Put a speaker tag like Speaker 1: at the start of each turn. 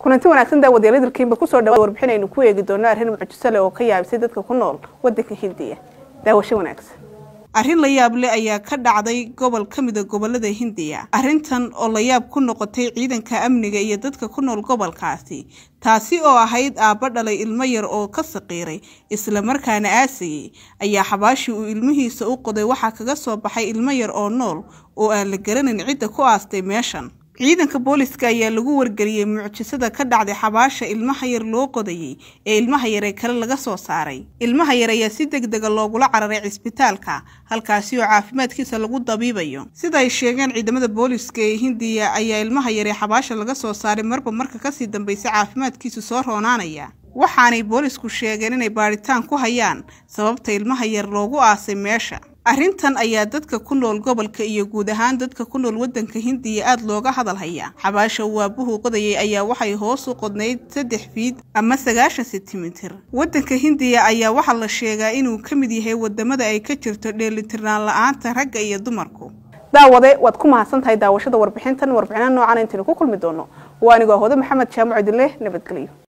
Speaker 1: kulanti wanaagsan daawadyaal dalkiinba kusoo dhawaad warbixin aynu ku eegi doono arrin mucjiso leh oo ka yaabisay dadka ku nool wadanka hindiya daawasho wanaagsan arrin la yaab leh ayaa ka dhacday gobol ka mida gobolada hindiya arrintan oo la yaab ku noqotay ciidanka amniga iyo dadka ku nool gobolkaasi taasi oo ahayd aabba dhalay ilmo yar oo ka saqiiray islamarkaana aasayey ayaa xabaashii uu ilmihiisa u qoday waxaa kaga soo baxay ilmo yar oo nool oo aan la garanayn cidda ku aastay meeshan ciidanka booliska ayaa lagu wargeliyey mucjisada ka dhacday xabaasha ilmaha yar loo qodayey ee ilmaha yar ee kale laga soo saaray ilmaha yar ayaa si deg dega loogula cararay cisbitaalka halkaasi oo caafimaadkiisa lagu dabiibayo sida ay sheegeen ciidamada booliska ee hindiya ayaa ilmaha yar ee xabaasha laga soo saaray marba marka kasii dambaysa caafimaadkiisu soo roonaanaya waxaanay boolisku sheegeen inay baadhitaan ku hayaan sababta ilmaha yar loogu aasay meesha arrintan ayaa dadka ku nool gobolka iyo guud ahaan dadka ku nool wadanka hindiya aada looga hadal hayaa xabaasha uu aabuhu qodayay ayaa waxay hoos u qodnayd saddex fiid ama sagaashan sentimitir wadanka hindiya ayaa waxaa la sheegaa inuu ka mid yahay wadamada ay ka jirto dheelitirnaan la-aanta ragga iyo dumarku daawade waad ku mahadsan tahay daawashada warbixintan warbixinaa noocan intaynu ku kulmi doono waa anigoo hode maxamed jaamac idinleh nabadgelyo